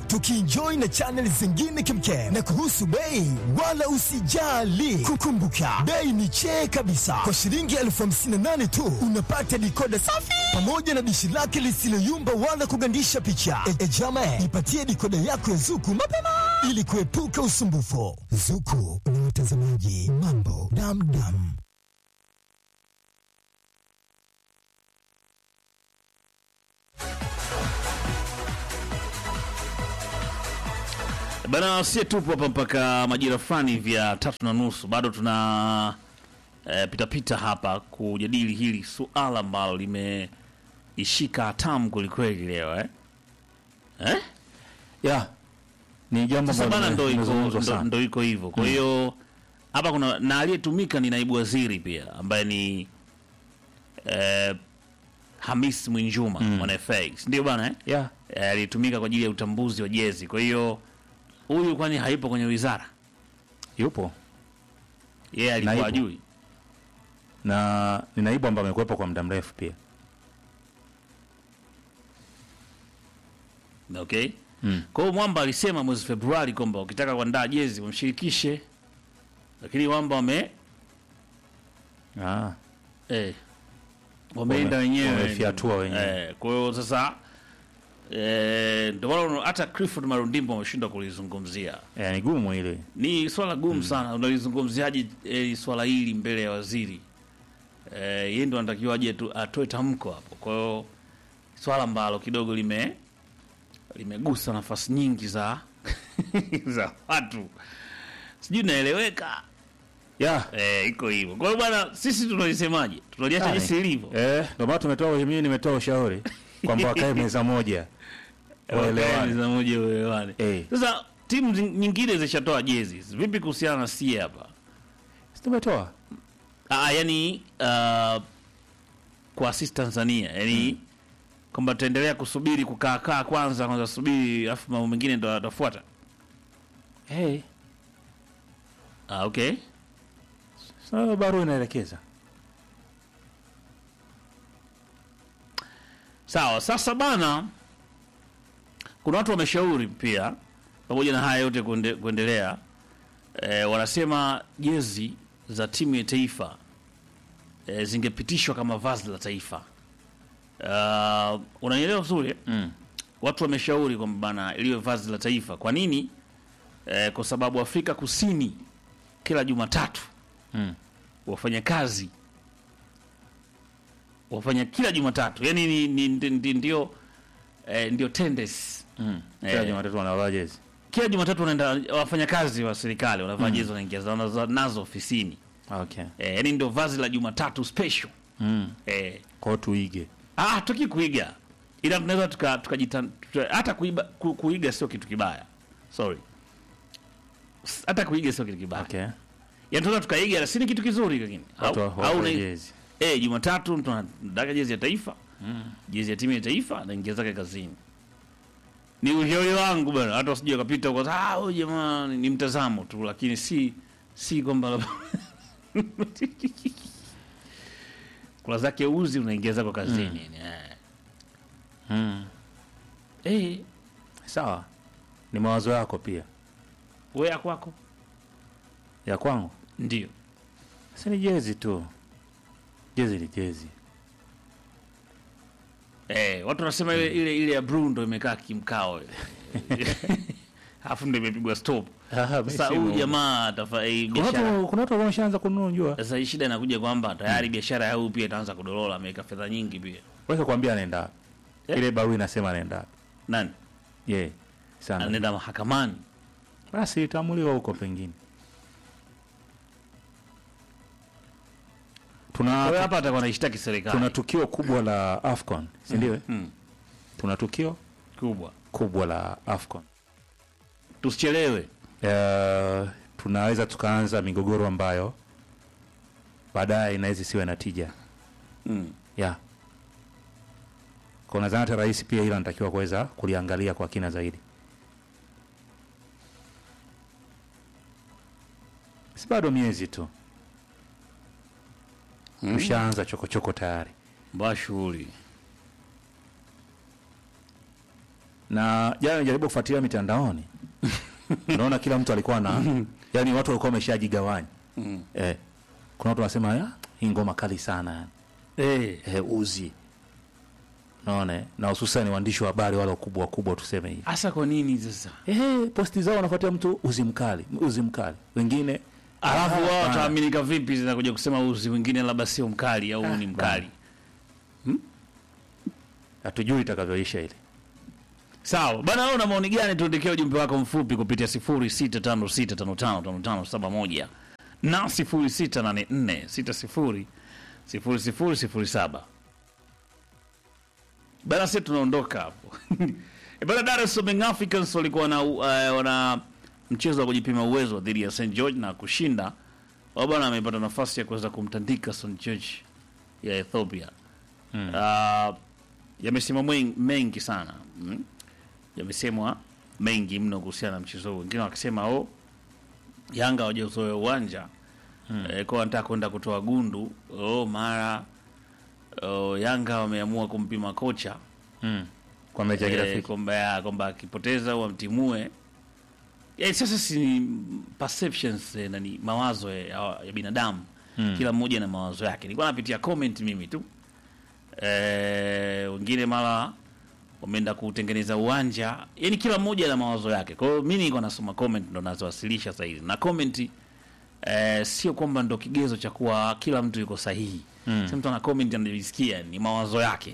tukienjoy na channel zingine kemkem. Na kuhusu bei, wala usijali, kukumbuka bei ni chee kabisa. Kwa shilingi elfu hamsini na nane tu unapata dikoda safi pamoja na dishi lake lisiloyumba wala kugandisha picha. E, e jama, ipatie dikoda yako ya Zuku mapema ili kuepuka usumbufu. Zuku ni watazamaji mambo damdam. Bana, sie tupo hapa mpaka majira fulani vya tatu na nusu, bado tuna eh, pitapita hapa kujadili hili suala ambalo limeishika hatamu kwelikweli leo eh? Eh? ya ni jambo Sasa ambalo bana, ndo iko limezungumzwa ndo, sana. ndo iko hivyo. Kwa hiyo hapa kuna na aliyetumika ni naibu waziri pia ambaye ni eh, Hamis Mwinjuma mwana FA, si ndio bana eh? ya Eh, aliyetumika kwa ajili ya utambuzi wa jezi. Kwa hiyo huyu kwani haipo kwenye wizara, yupo yeye alikuwa Naibu. ajui na ni naibu ambaye amekuwepo kwa muda mrefu pia Okay. Mm. Kwa hiyo Mwamba alisema mwezi Februari kwamba ukitaka kuandaa jezi wamshirikishe, lakini Mwamba wame ah. eh, wameenda Wame- wenyewe wamefyatua wenyewe. Eh, kwa hiyo sasa eh, ndio maana hata Clifford Marundimbo ameshindwa kulizungumzia. ya, ni gumu ile Ni swala gumu sana, unalizungumziaje eh, swala hili mbele ya waziri eh, yeye ndo anatakiwa aje tu atoe tamko hapo. Kwa hiyo swala ambalo kidogo lime limegusa nafasi nyingi za za watu, sijui naeleweka. ya Eh, iko hivyo. Kwa hiyo bwana, sisi tunalisemaje? Tunaliacha Yani, jinsi ilivyo. eh, ndio maana tumetoa mimi nimetoa ushauri kwamba wakae meza moja Wakae waelewane. meza moja waelewane. Eh. Sasa timu zing- nyingine zishatoa jezi. Vipi kuhusiana na sie hapa? Si tumetoa Ah, yani uh, kwa sisi Tanzania yani kwamba tutaendelea kusubiri kukaa kaa kwanza kwanza subiri alafu mambo mengine ndo yatafuata. hey. Ah, okay. so, barua inaelekeza Sawa, sasa bana, kuna watu wameshauri pia, pamoja na haya yote kuende, kuendelea e, wanasema jezi za timu ya taifa e, zingepitishwa kama vazi la taifa. Uh, unanielewa vizuri eh? mm. Watu wameshauri kwamba bana iliwe vazi la taifa. Kwa nini? E, kwa sababu Afrika Kusini kila Jumatatu Mm. wafanyakazi wafanya kila Jumatatu, yani ni, ni, ni, ni, ndio eh, ndio tendency. Mm. kila Eh. Jumatatu wanavaa jezi Kila Jumatatu wanaenda wafanyakazi wa serikali wanavaa jezi wanaingia za- nazo- nazo ofisini okay. eh, yani ndio vazi la Jumatatu special mm. eh, kwao tuige ah, tuki kuiga ila tunaweza tuka, tukajita tuka, hata kuiba, ku, kuiga sio kitu kibaya, sorry, S- hata kuiga sio kitu kibaya okay. yani tunaweza tukaiga, si ni kitu kizuri, lakini watu au, wa- au wavae na- jezi Eh, Jumatatu mtu anataka jezi ya taifa jezi ya timu ya taifa anaingia zake kazini. Ni ushauri wangu bwana, hata usije ukapita kwa ah, huyu jamaa ni ni mtazamo tu, lakini si si kwamba labda- kula zake uzi unaingia zako kazini eh. mm. Eh, sawa ni mawazo yako pia wewe ya kwako ya kwangu ndio si ni jezi tu jezi ni jezi eh, watu wanasema ile ile ile ya blue ndo imekaa kimkao ile. alafu ndo imepigwa stop. Sasa huyu jamaa atafa eh, kuna biashara watu kuna watu ambao wameshaanza kununua njua Sasa hii shida inakuja kwamba tayari biashara ya huyu pia itaanza kudorola, ameweka fedha nyingi pia. weka kuambia anaenda wapi. Eh? ile barua inasema anaenda wapi. Nani yeah. sana anaenda mahakamani? basi itamuliwa huko pengine Kwa hiyo tuna hapa atakuwa anaishtaki serikali tuna tukio kubwa la afcon si ndio eh? Mm, tuna tukio kubwa. kubwa la afcon Tusichelewe. uh, tunaweza tukaanza migogoro ambayo baadaye inaweza isiwe na tija Mm. yeah. kwa nadhani hata rais pia hilo anatakiwa kuweza kuliangalia kwa kina zaidi si bado miezi tu ushaanza chokochoko tayari Mbaya shughuli. na jana nijaribu kufuatilia mitandaoni naona kila mtu alikuwa na yani watu walikuwa wameshajigawanya eh, kuna watu wanasema "Ah, hii ngoma kali sana yani Eh, eh, uzi naona eh, na hususan waandishi wa habari wale wakubwa wakubwa tuseme hivi hasa kwa nini sasa? eh, posti zao wanafuatia mtu uzi mkali uzi mkali wengine Alafu ah, wao ah, wataaminika vipi zinakuja kusema uzi wengine labda sio mkali au ni mkali? hatujui itakavyoisha ile Sawa bana, wewe una maoni gani? Tuandikie ujumbe wako mfupi kupitia 0656555571 na 0684600007. Bana, sisi tunaondoka hapo E bana, Dar es Salaam Young Africans walikuwa na uh, wana mchezo wa kujipima uwezo dhidi ya St George na kushinda. Wao bana amepata nafasi ya kuweza kumtandika St George ya Ethiopia. Mm. Uh, yamesema mwen- mengi sana mm? yamesemwa mengi mno kuhusiana na mchezo huu. Wengine wakisema oh, Yanga hawajauzoea uwanja mm. eh, kwa wanataka kwenda kutoa gundu oh, mara oh, Yanga wameamua kumpima kocha mm. kwa mechi ya eh, kirafiki kwamba ya- kwamba akipoteza wamtimue. Eh, sasa si ni perceptions eh, na ni mawazo eh, ya, ya binadamu Mm. kila mmoja na mawazo yake. Nilikuwa napitia comment mimi tu eh, wengine mara wameenda kutengeneza uwanja, yani kila mmoja na mawazo yake. Kwa hiyo mimi nilikuwa nasoma comment ndo nazowasilisha sasa hivi, na comment eh, sio kwamba ndo kigezo cha kuwa kila mtu yuko sahihi. Mm. Sasa mtu ana comment anajisikia ni mawazo yake.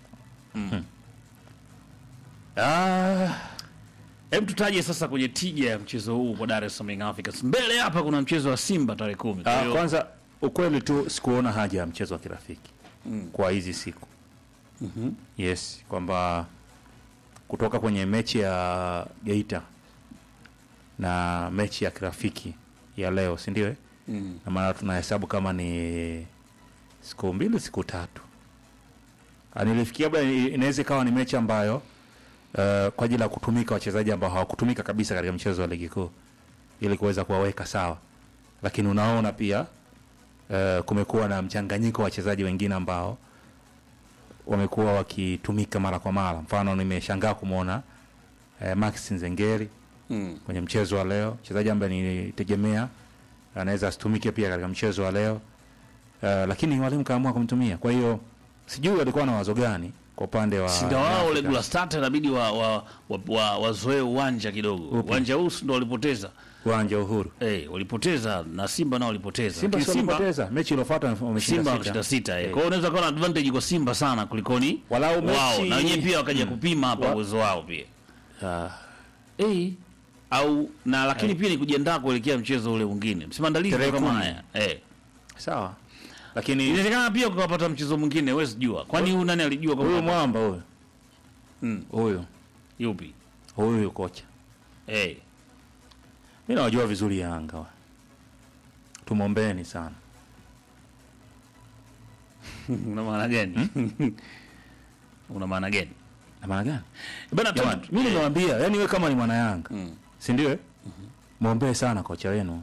ah, Hebu tutaje sasa kwenye tija ya mchezo huu kwa Dar es Salaam Young Africans. Mbele hapa kuna mchezo wa Simba tarehe kumi. Kwa ah, hiyo kwanza ukweli tu sikuona haja ya mchezo wa kirafiki Mm. kwa hizi siku yes kwamba kutoka kwenye mechi ya Geita na mechi ya kirafiki ya leo si ndio eh? mm. na maana tunahesabu kama ni siku mbili siku tatu Ah, nilifikia labda i- inaweza ikawa ni mechi ambayo uh, kwa ajili ya kutumika wachezaji ambao hawakutumika kabisa katika mchezo wa ligi kuu ili kuweza kuwaweka sawa lakini unaona pia uh, kumekuwa na mchanganyiko wa wachezaji wengine ambao wamekuwa wakitumika mara kwa mara mfano nimeshangaa kumwona uh, Max Nzengeri Mm. kwenye mchezo wa leo, mchezaji ambaye nilitegemea anaweza asitumike pia katika mchezo wa leo uh, lakini mwalimu kaamua kumtumia. Kwa hiyo sijui walikuwa na wazo gani kwa upande wa Si ndio wao Afrika. regular starter inabidi wa wa, wa, wa wazoee uwanja kidogo. Upi? Uwanja huu si ndio walipoteza. uwanja wa Uhuru. Eh, walipoteza na Simba nao walipoteza. Simba Lakini si walipoteza mechi iliyofuata wameshinda Simba sita. wakashinda sita eh. Eh. Kwa hiyo unaweza kuwa na advantage kwa Simba sana kulikoni Walau mechi- wao na wenyewe pia wakaja kupima hapa Wa- uwezo wao pia. Ah, Eh. Au na lakini pia ni kujiandaa kuelekea mchezo ule mwingine. Msimandalizi Tarehe kama kumi. haya. Eh. sawa, lakini Inawezekana pia ukapata mchezo mwingine, wewe sijua. Kwani huyu nani alijua huyu kwamba mwamba huyu Mm. huyu yupi? huyu kocha Eh. mi nawajua vizuri Yanga, wa. tumwombeni sana. Una maana gani? Una maana gani? Na maana gani? Bana Jamani, tu- mi nimewambia, yani we kama ni mwana Yanga Mm. si ndio? eh? Mwombee sana kocha wenu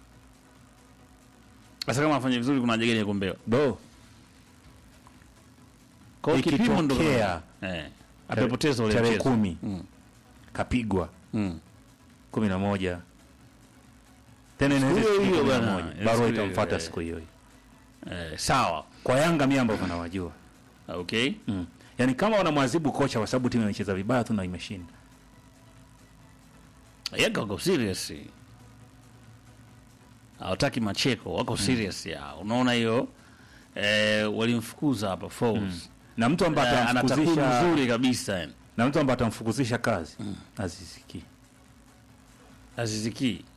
Sasa kama afanye vizuri kuna haja gani ya kuombewa? do Kwa hiyo kipimo ndo Ikitokea eh amepoteza ule tarehe mchezo. kumi Mm. kapigwa Mm. kumi na moja tena Siku inaweza hiyo siku hiyo kumi na bwana, moja. siku barua hiyo itamfuata hiyo, siku hiyo hiyo. Eh, sawa. Kwa Yanga mi ambavyo nawajua Okay. mm. Yaani kama wanamwadhibu kocha kwa sababu timu imecheza vibaya tu na imeshinda, Yanga wako serious. Hawataki macheko, wako serious ya. Unaona hiyo? Eh, walimfukuza hapa Falls. na mtu ambaye Eh, ana takwimu atamfukuzisha nzuri kabisa yani. na mtu ambaye atamfukuzisha kazi aziziki Aziziki.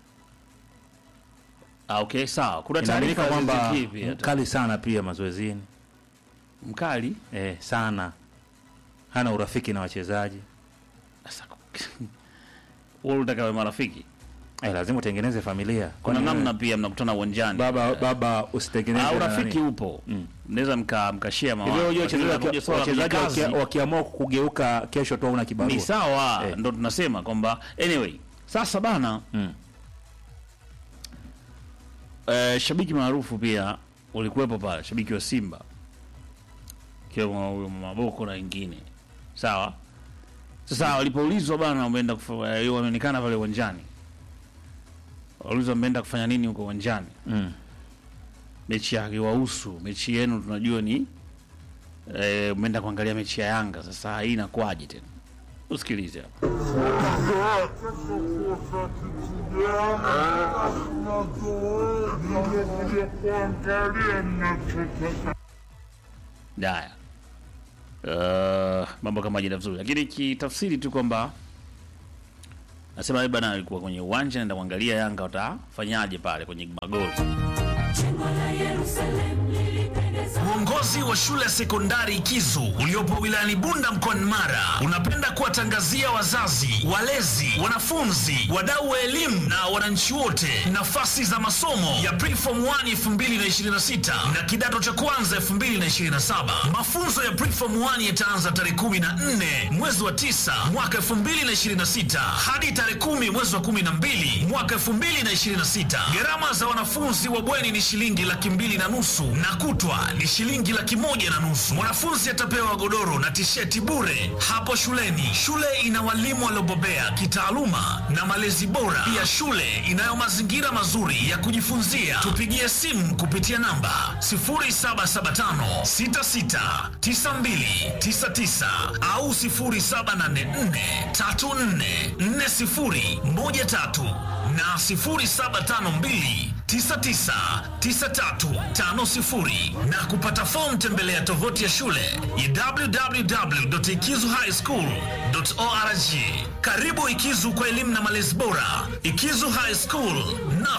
Ah, okay, sawa. Kuna inaaminika taarifa kwamba Aziziki pia. mkali sana pia mazoezini Mkali. eh, sana hana urafiki na wachezaji Sasa wewe unataka wawe marafiki? eh, lazima utengeneze familia. Kuna Kwani wewe- namna pia mnakutana uwanjani. baba baba usitengeneze Ah, na urafiki nani. upo. Mnaweza mka mkashia mawazo. Hivyo unajua Lakini wachezaji unakuja waki- swala la wachezaji kazi, wakia- wakiamua kugeuka kesho tu una kibarua ni sawa Eh. ndo tunasema kwamba anyway sasa bana Mm. eh, shabiki maarufu pia ulikuwepo pale shabiki wa simba ikiwemo huyo maboko na wengine sawa Sasa walipoulizwa bana, umeenda kufa- eh, wameonekana pale uwanjani, waliulizwa mmeenda kufanya nini huko uwanjani? Mm. Mechi ya kiwahusu, mechi yenu tunajua ni eh, mmeenda kuangalia mechi ya Yanga. Sasa hii inakuwaje tena? Usikilize hapa. Haya, uh, mambo kama jina vizuri, lakini kitafsiri tu kwamba nasema yeye bana alikuwa kwenye uwanja naenda kuangalia Yanga watafanyaje pale kwenye magoli. Uongozi wa shule ya sekondari Ikizu uliopo wilayani Bunda mkoani Mara unapenda kuwatangazia wazazi, walezi, wanafunzi, wadau wa elimu na wananchi wote nafasi za masomo ya Preform 1 2026 na kidato cha kwanza 2027. Mafunzo ya Preform 1 yataanza tarehe 14 mwezi wa 9 mwaka 2026 hadi tarehe 10 mwezi wa 12 mwaka 2026. Gharama za wanafunzi wa bweni ni shilingi laki mbili na nusu na kutwa ni shilingi laki moja na nusu. Mwanafunzi atapewa godoro na tisheti bure hapo shuleni. Shule ina walimu waliobobea kitaaluma na malezi bora. Pia shule inayo mazingira mazuri ya kujifunzia. Tupigie simu kupitia namba 0775 669299 au 0784 34 4013 na 0752 999350 na kupata fomu tembelea tovuti ya shule ya www.ikizuhighschool.org. Karibu Ikizu kwa elimu na malezi bora. Ikizu High School na